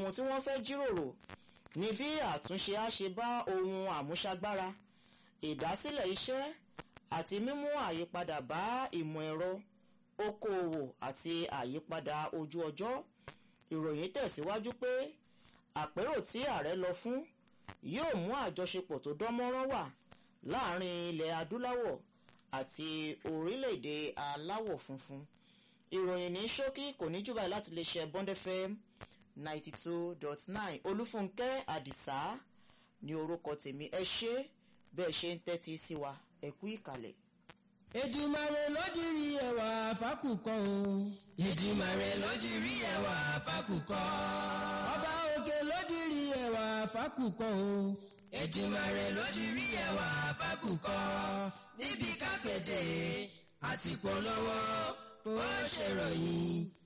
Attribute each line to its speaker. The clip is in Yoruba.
Speaker 1: ohun tí wọ́n fẹ́ jíròrò ní bí àtúnṣe á ṣe bá ohun àmúṣagbára ìdásílẹ̀ iṣẹ́ àti mímú àyípadà bá ìmọ̀ ẹ̀rọ okòòwò àti àyípadà ojú ọjọ́ ìròyìn tẹ̀síwájú pé àpérò tí ààrẹ lọ fún yóò mú àjọṣepọ̀ tó dánmọ́rán wà láàrin ilẹ̀ adúláwọ̀ àti orílẹ̀-èdè aláwọ̀ funfun ìròyìn ní ṣókí kò ní jù báyìí láti lè ṣe Bond FM ninety two dot nine olúfúnkẹ́ àdìsá ní orúkọ tèmi ẹ ṣé bẹ́ẹ̀ ṣe ń tẹ́tí sí wa ẹ kú ìkàlẹ̀.
Speaker 2: Èdùmàrè ló dirí ẹwà fákùkọ o. Èdùmàrè ló dirí ẹwà fákùkọ. Ọba òkè ló dirí ẹwà fákùkọ o. Èdùmàrè ló dirí ẹwà fákùkọ. Níbi kápẹ́tẹ̀ àti polówó ó ṣèròyìn